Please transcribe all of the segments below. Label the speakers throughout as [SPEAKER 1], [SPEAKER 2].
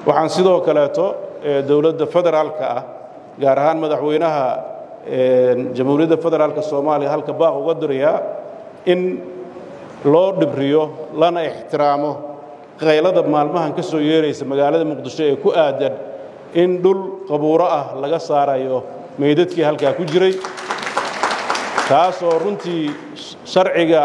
[SPEAKER 1] waxaan sidoo kaleeto dowladda federaalka ah gaar ahaan madaxweynaha jamhuuriyadda federaalka soomaaliya halka baaq uga dirayaa in loo dhibriyo lana ixtiraamo qaylada maalmahan ka soo yeeraysa magaalada muqdisho ee ku aadan in dhul qabuuro ah laga saarayo meydadkii halkaa ku jiray taasoo runtii sharciga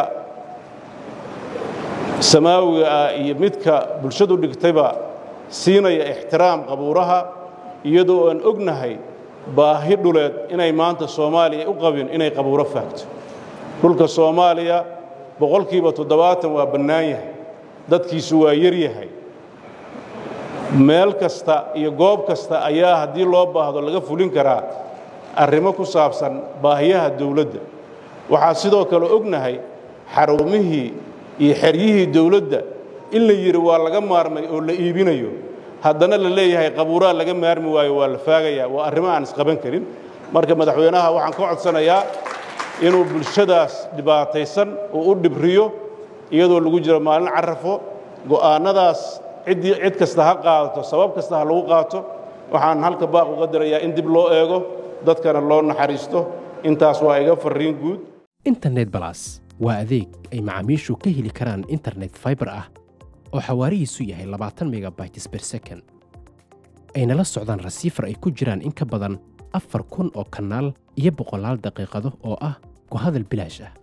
[SPEAKER 1] samaawiga ah iyo midka bulshadu dhigtayba siinaya ixtiraam qabuuraha iyadoo aan ognahay baahi dhuleed inay maanta soomaaliya u qabin inay qabuuro faagto dhulka soomaaliya boqolkiiba toddobaatan waa bannaan yahay dadkiisu waa yar yahay meel kasta iyo goob kasta ayaa haddii loo baahdo laga fulin karaa arrimo ku saabsan baahiyaha dawladda waxaa sidoo kale ognahay xarumihii iyo xeryihii dawladda in la yidhi waa laga maarmay oo la iibinayo haddana la leeyahay qabuuraha laga maarmi waayo waa la faagayaa waa arrimo aan isqaban karin marka madaxweynaha waxaan ka codsanayaa inuu bulshadaas dhibaataysan uu u dhibriyo iyadoo lagu jiro maalin carafo go'aannadaas ciddii cid kasta ha qaadato sabab kasta ha lagu qaato waxaan halka baaq uga dirayaa in dib loo eego dadkana loo naxariisto intaas waa iga farriin guud
[SPEAKER 2] internet balas waa adeeg ay macaamiishu ka heli karaan internet faibar ah oo xawaarihiisu yahay labaatan megabytes ber second ayna la socdaan rasiifar ay ku jiraan in ka badan afar kun oo kanaal iyo boqolaal daqiiqado oo ah ku hadal bilaash ah